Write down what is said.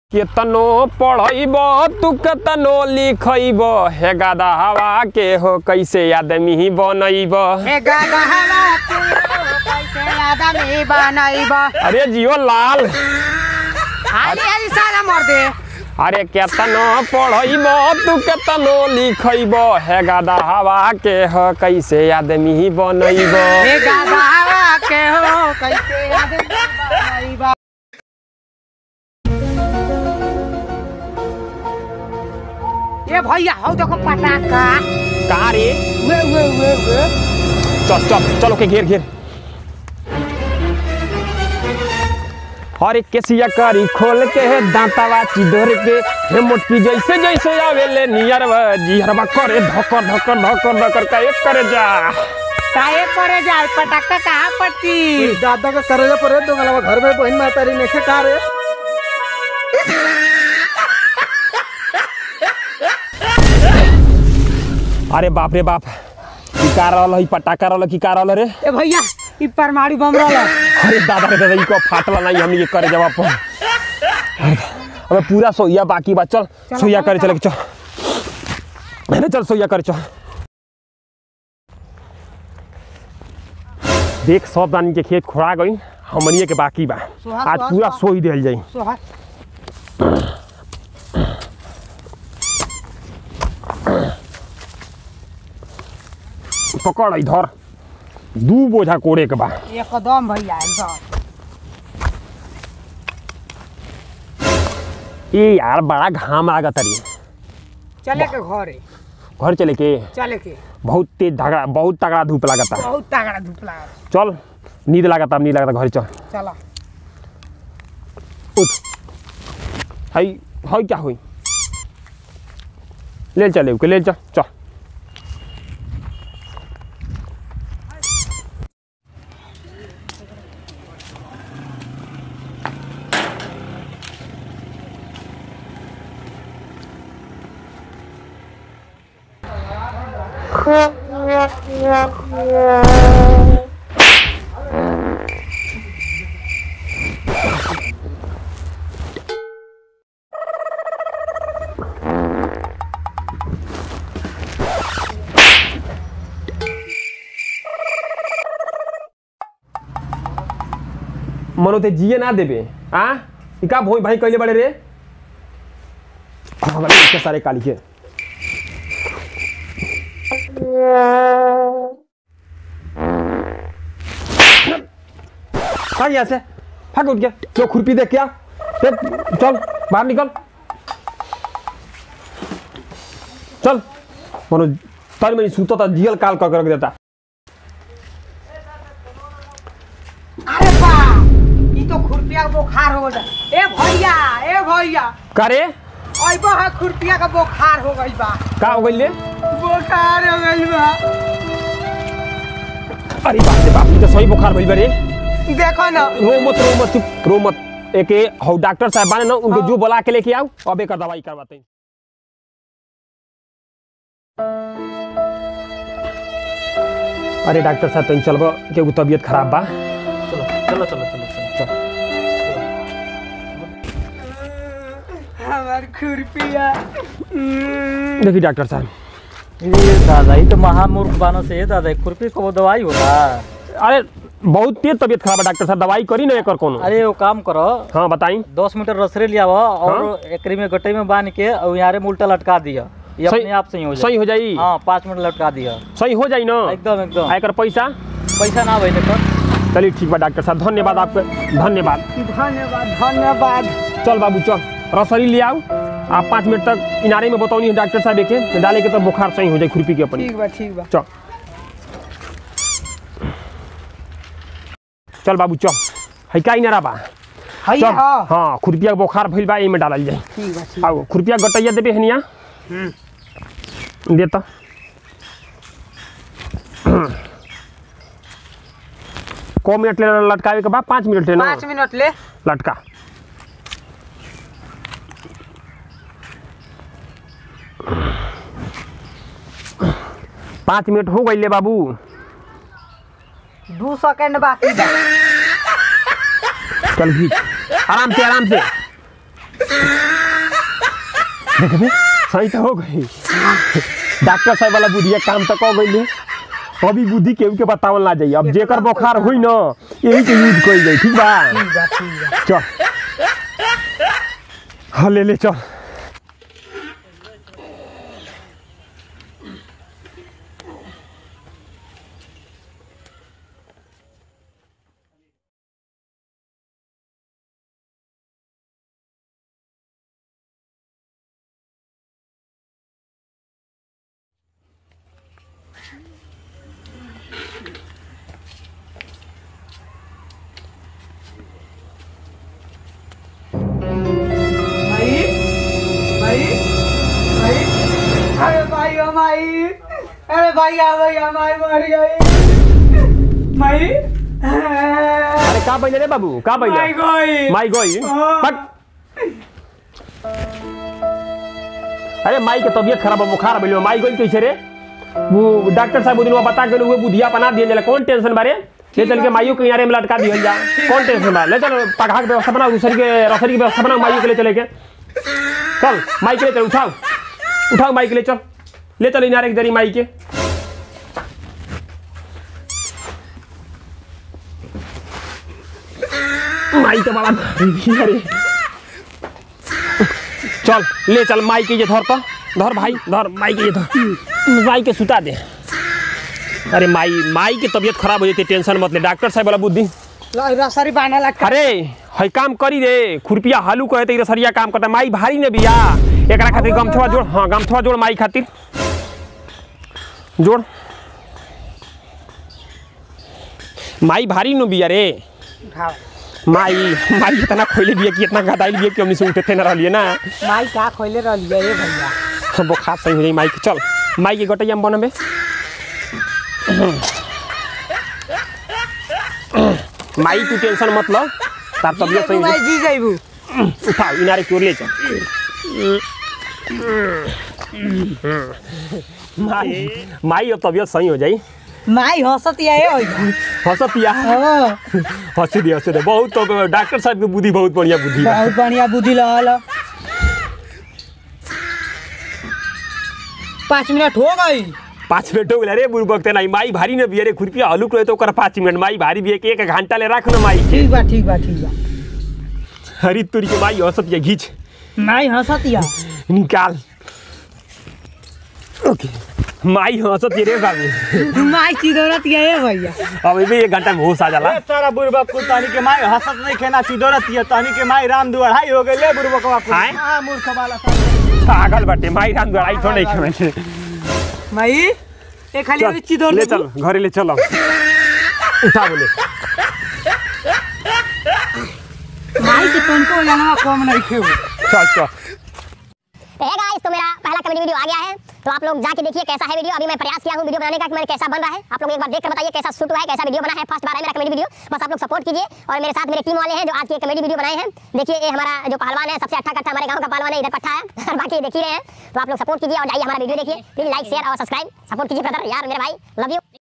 केतनो पढ़ैब तू केतनो लिखैब हे गादा हवा के हो कैसे आदमी बनैब हे गदहवा तू कैसे आदमी बनैब अरे जियो लाल हाली हाली सारा मर दे अरे केतनो पढ़ैब तू केतनो लिखैब हे गादा हवा के हो कैसे आदमी बनैब हे गदहवा के हो कैसे आदमी बनैब ए भैया हौ देखो पटाखा कहाँ रे वे वे वे वे चल चल चल ओके घेर घेर हरे केसिया करी खोल के है दांतावा चिदोर के हे मोटकी जैसे जैसे आवेले नियरवा जिहरवा करे धकर धकर धकर धकर का एक करे जा काहे करे जाए पटाखा कहाँ पड़ती दादा का करे परे दो गलवा घर में बहन मातारी नेखे का रे अरे बाप रे बाप की का रहल है पटाखा रहल की का रहल रे ए भैया ई परमाणु बम रहल अरे दादा रे दादा ई को फाटला नहीं हमनी के करे जवाब पर अबे पूरा सोइया बाकी बा चल सोइया करे चले के चल अरे चल सोइया करे चल देख सब दानी के खेत खोड़ा गई हमनिए के बाकी बा सोहा, आज सोहा, पूरा सोहा। सोई देल जाई सोहा पकड़ इधर दू बोझा कोड़े के बा एकदम भैया एकदम ए यार बड़ा घाम लागत रे चले के घरे घर चले के चले के बहुत तेज धगड़ा बहुत तगड़ा धूप लागता बहुत तगड़ा धूप लागल चल नींद लागता अब नींद लागता घर चल चला उठ हई हई क्या हुई ले चले के ले चल चल मनो ते जिए ना देबे आ ई का भोई भाई कहले बड़े रे हाँ, वाले इसके सारे काली के भाग यहाँ से भाग उठ गया जो खुरपी देख क्या देख, चल बाहर निकल चल मनो तन में सूता था जियल काल कर कर देता अरे बा ई तो खुरपिया का बुखार हो गया ए भैया ए भैया करे अइबो है खुरपिया का बुखार हो गई बा का हो गई ले बुखार हो गई बा अरे बाप रे बाप ये तो सही बुखार भइल बा रे देखो ना रो मत रो मत चुप रो मत एक हौ डॉक्टर साहब बाने ना उनको जो बुला के लेके आओ अब एकर दवाई करवाते हैं अरे डॉक्टर साहब तनी चलबो के तबीयत खराब बा चलो चलो चलो चलो चलो हमार खुरपिया देखिए डॉक्टर साहब ये दादा ये तो महामूर्ख बानो से ये दादा खुरपी को दवाई होगा अरे बहुत तेज तबीयत खराब है डॉक्टर साहब दवाई करी ना एकर कोनो अरे वो काम करो हाँ बताई दस मीटर रसरे लिया और एकरी में गट्टे में बांध के और यहाँ में उल्टा लटका दिया ये सही- अपने आप सही हो सही जाए हो जाई हाँ पाँच मिनट लटका दिया सही हो जाई ना एकदम एकदम आ एकर पैसा पैसा ना भाई देखो चलिए ठीक बा डॉक्टर साहब धन्यवाद आपके धन्यवाद धन्यवाद धन्यवाद चल बाबू चल रसरी ले आओ आप पाँच मिनट तक इनारे में बताओ डॉक्टर साहब के डाले के तो बुखार सही हो जाए खुरपी के अपनी ठीक बा ठीक बा चल चल बाबू चल है का इनारा बा हई चल हाँ हाँ खुरपिया के बुखार भइल बा एमे डालल जाए ठीक बा ठीक आओ खुरपिया गटैया देबे हनिया दे तो को मिनट ले लटकावे के बाद पाँच मिनट ले ना पाँच मिनट ले लटका पाँच मिनट हो गई ले बाबू दू सेकंड बाकी बा चल खींच आराम से आराम से देखबे सही तो हो गई डॉक्टर साहब वाला बुद्धिया काम तो कह गई अभी बुद्धि केहू के बतावल ना जाई अब जेकर बुखार हुई ना यही के यूज कइल जाई ठीक बा ठीक बा ठीक बा चल हाँ ले ले चल भाई भाई भाई अरे भाई ओ भाई अरे भाई आ भैया माई मर गई माई अरे का बइले रे बाबू का माई बइले गई माई गई हाँ। हट अरे माई के तबीयत खराब है बुखार भइल माई गई कैसे रे वो डॉक्टर साहब दिन बता के वो बुधिया बना दिए जाला कौन टेंशन बारे ले चल के माइयो के किनारे में लटका दिया जा कौन टेंशन बा ले चल पगहा के व्यवस्था बना रसरी के रसरी की व्यवस्था बना माइयो के लिए चले के चल माई के लिए चल उठाओ उठाओ माई के लिए चल ले चल इनारे की जरी माई के माई तो बड़ा भारी भी है रे चल ले चल माई के ये धर तो धर भाई धर माई के ये धर माई के सुता दे अरे माई माई की तबीयत खराब हो जाती टेंशन मत ले डॉक्टर साहब वाला बुद्धि रसरी बांधा लग अरे है काम करी रे खुरपिया हालू कहे तो रसरिया काम करता माई भारी ने बिया एकरा खातिर गमछवा जोड़ हाँ गमछवा जोड़ माई खातिर जोड़ माई भारी नो बिया रे उठाओ माई माई इतना खोले बिया कि इतना गदाइल बिया कि हमने से उठे थे ना रहलिए ना माई का खोले रहलिए ए भैया बुखार सही हो जाई माई के चल माई के गटैया में बनबे माई तू टेंशन मत लो तार तबियत सही हो भाई जी जाइबू उठाओ इनारे की ओर ले चल माई माई अब तबियत सही हो जाई माई हंसत या ए भैया हंसतिया हाँ हंस दे हंस दे बहुत तो डॉक्टर साहब के बुद्धि बहुत बढ़िया बुद्धि बा बहुत बढ़िया बुद्धि लगल पाँच मिनट हो गई पाँच मिनट हो गया रे बुढ़बक ते नहीं माई भारी न बिया रे खुरपिया हलुक रहे तो ओकर पाँच मिनट माई भारी बिया के एक घंटा ले राख न माई के ठीक बा ठीक बा ठीक बा हरी तुरी के माई हंसतिया घीच माई हंसत या निकाल ओके माई हंसतिया रे बाबू माई चिदौरत या ए भैया अब भी एक घंटा में होश आ जाला सारा बुढ़बा को तानी के माई हंसत नहीं खेना चिदोरत ये तानी के माई राम दुआढ़ाई हो गए ले बुढ़बा को आय? हां मूर्ख वाला पागल बटे माई राम गड़ाई तो नहीं खेमे माई ए खाली अभी चिदौर ले चल घरे ले चलो उठा बोले माई के तुमको जानवा कम नहीं खेऊ चल चल तो है गाइस तो मेरा पहला कमेडी वीडियो आ गया है तो आप लोग जाके देखिए कैसा है वीडियो अभी मैं प्रयास किया हूँ वीडियो बनाने का कि मैंने कैसा बन रहा है आप लोग एक बार देख कर बताइए कैसा शूट हुआ है कैसा वीडियो बना है फर्स्ट बार है मेरा कमेडी वीडियो बस आप लोग सपोर्ट कीजिए और मेरे साथ मेरे टीम वाले हैं जो आज की कमेडी वीडियो बनाए हैं देखिए ये हमारा जो पहलवान है सबसे अच्छा कट्टा हमारे गाँव का पहलवान है इधर पट्टा है और बाकी देख ही रहे हैं तो आप लोग सपोर्ट कीजिए और जाइए हमारा वीडियो देखिए प्लीज लाइक शेयर और सब्सक्राइब सपोर्ट कीजिए ब्रदर यार मेरे भाई लव यू